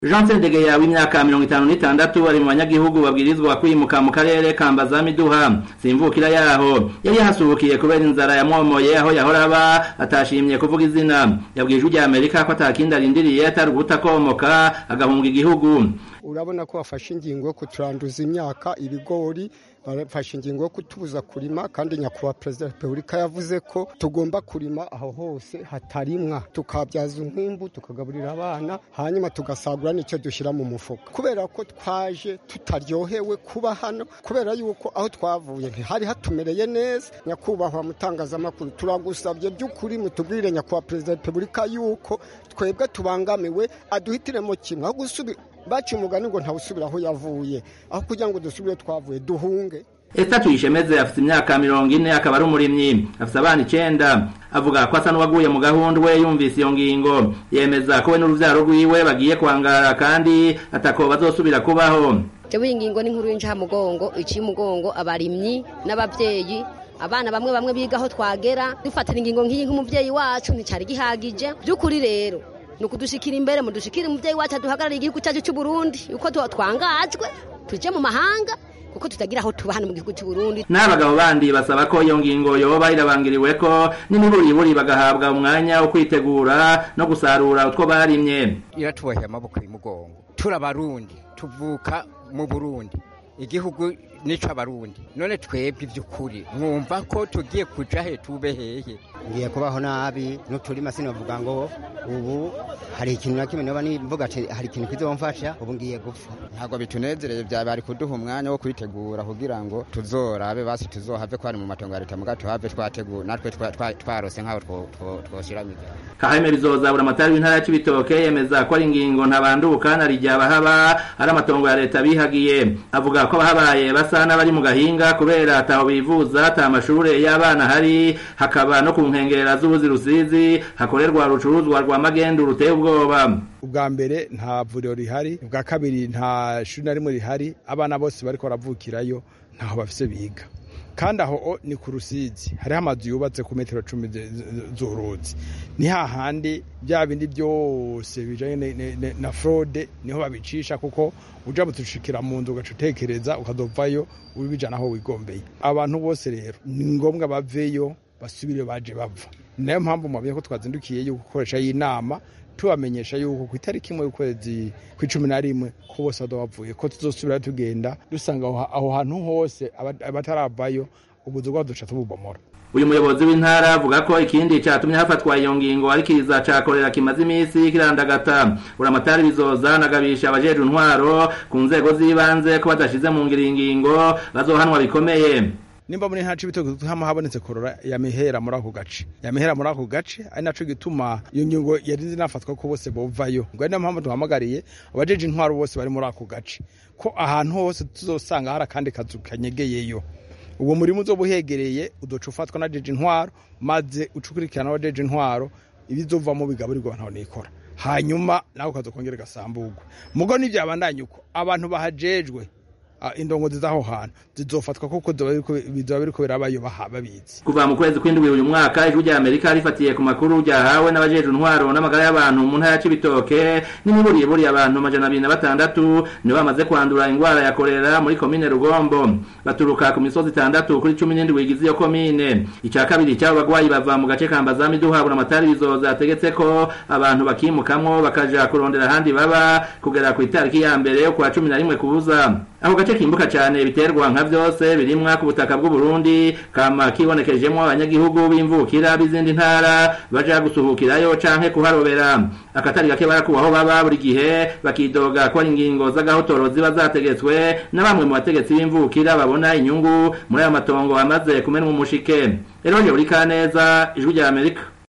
Jean Sendegeya w'imyaka mirongo itanu n'itandatu ari mu banyagihugu babwirizwa kwimuka mu karere ka Mbazamiduha simvukira yaho yari yahasuhukiye kubera inzara yamwomoye aho yahora aba atashimye kuvuga izina yabwiye ijwi rya Amerika ko atakindi arindiriye atari uguta komoka agahunga igihugu urabona ko bafashe ingingo yo kuturanduza imyaka ibigori bafashe ingingo yo kutubuza kurima kandi nyakubahwa perezida wa repubulika yavuze ko tugomba kurima aho hose hatarimwa tukabyaza umwimbu tukagaburira abana hanyuma tugasagura n'icyo dushyira mu mufuka kubera ko twaje tutaryohewe kuba hano kubera yuko aho twavuye ntihari hatumereye neza nyakubahwa mutangazamakuru turagusabye by'ukuri mutubwire nyakubahwa perezida wa repubulika yuko twebwe tubangamiwe aduhitiremo kimwe aho gusubira baca umugani ngo ntawusubira aho yavuye aho kugira ngo dusubire twavuye duhunge Esther Tuyishemeze afite imyaka mirongo ine akaba ari umurimyi afite abana icenda avuga ko asa n'uwaguye mu gahundwe yumvise iyo ngingo yemeza ko we n'uruvyaro rwiwe bagiye kwangara kandi atako bazosubira kubaho jewe iyi ngingo n'inkuru y'incamugongo iciye umugongo abarimyi n'abavyeyi abana bamwe bamwe biga aho twagera dufatira ingingo nk'iyi nk'umuvyeyi wacu nticari gihagije by'ukuri rero ni ukudushikira imbere mudushikire umuvyeyi wacu aduhagarariye igihugu cyacu cy'u Burundi uko twangajwe tuje mu mahanga kuko tutagira aho tuba hano mu gihugu cy'u Burundi n'abagabo bandi basaba ko iyo ngingo yoba irabangiriwe ko n'imiburiburi bagahabwa umwanya wo kwitegura no gusarura utwo barimye iratuboheye amaboko y'umugongo turabarundi tuvuka mu Burundi igihugu nico abarundi none twebwe ivy'ukuri mwumva ko tugiye kuja he tube hehe ngiye kubaho nabi n'uturima sinavuga ngo ubu hari ikintu na kimwe noba nivuga ati hari ikintu kizomfasha ubu ngiye gupfa ntabwo bitunezereye bya bari kuduha umwanya wo kwitegura kugira ngo tuzorabe basi tuzohave ko ari mu matongo ya leta muga tuhave twategura natwe twarose nk'aho twoshyiramo kaheme bizoza buramatari w'intara ya cibitoke yemeza ko ari ingingo ntabanduka na rijya abahaba ari amatongo ya leta bihagiye avuga ko abahabaye basa n'abari mu gahinga kubera ataho bivuza ata amashure y'abana hari hakaba no ku nkengera z'ubuzi rusizi hakorerwa rucuruzwa rwa magendu ruteye ubwoba ubwa mbere nta vuriro rihari ubwa kabiri nta shuri na rimwe rihari abana bose bariko baravukirayo ntaho bafise biga kandi aho ni ku rusizi hariho amazu yubatse ku metero cumi z'uruzi ni hahandi bya bindi byose bijanye na fraude niho babicisha kuko uja mutushikira mu nzu ugaca utekereza ukazovayo ubijana aho wigombeye abantu bose rero ni ngombwa baveyo basubire baje bava nayo mpamvu mwabiye ko twazindukiye yo gukoresha y'inama tubamenyesha yuko ku itariki imwe y'ukwezi kw'icumi na rimwe ko bose bavuye ko tuzosubira tugenda dusanga aho hantu hose abataravayo ubuzu bwabo duca tububomora uyu muyobozi w'intara avuga ko ikindi catumye hafatwa iyo ngingo ari kiza cakorera kimaze imisi kirandagata uramatari bizoza nagabisha abajejwe intwaro ku nzego z'ibanze ko badashize mu ngiro ingingo bazohanwa bikomeye nimba muri nta cibitoke hama habonetse korora yamihera muri ako gace yamihera muri ako gace ari naco gituma iyo ngingo yari zinafatwa ko bose bovayo ngo ari nayo mpamvu duhamagariye abajeje intwaro bose bari muri ako gace ko ahantu hose tuzosanga hari akandi kazu kanyegeyeyo uwo murimo uzoba uhegereye udoca ufatwa na jeje intwaro maze ucukurikirana abajeje intwaro ibizovamo bigaburirwa abantu nikora hanyuma nako kazokongera gasambugwa mugo n'ivyabandanye uko abantu bahajejwe indongozi z'aho hantu zizofatwa kuko bizoba biriko birabayo babizi kuva mu kwezi kw'indwi uyu mwaka ijwi rya amerika rifatiye ku makuru ryahawe n'abajejwe intwaro n'amagara y'abantu mu ntara ya cibitoke n'imiburiburi abantu amajana abiri na batandatu nibo bamaze kwandura ingwara ya korera muri komine rugombo baturuka ku misozi itandatu kuri cumi n'indwi igize iyo komine ica kabiri cy'abo bagwayi bava mu gace ka mbazami duhabura amatari bizoza ategetse ko abantu bakimukamwo bakaja kurondera ahandi baba kugera ku itariki ya mbere yo kwa cumi na rimwe kubuza ako gace kimbuka cyane biterwa nka byose birimwa ku butaka bw'u Burundi kama kibonekejemo abanyagihugu b'imvukira b'izindi ntara baja gusuhukirayo canke kuharobera akatari gake barakubaho baba buri gihe bakidoga ko ari ingingo z'agahotoro ziba zategetswe na bamwe mu bategetsi b'imvukira babona inyungu muri ayo matongo amaze kumenwa umushike rero uri kaneza ijwi rya Amerika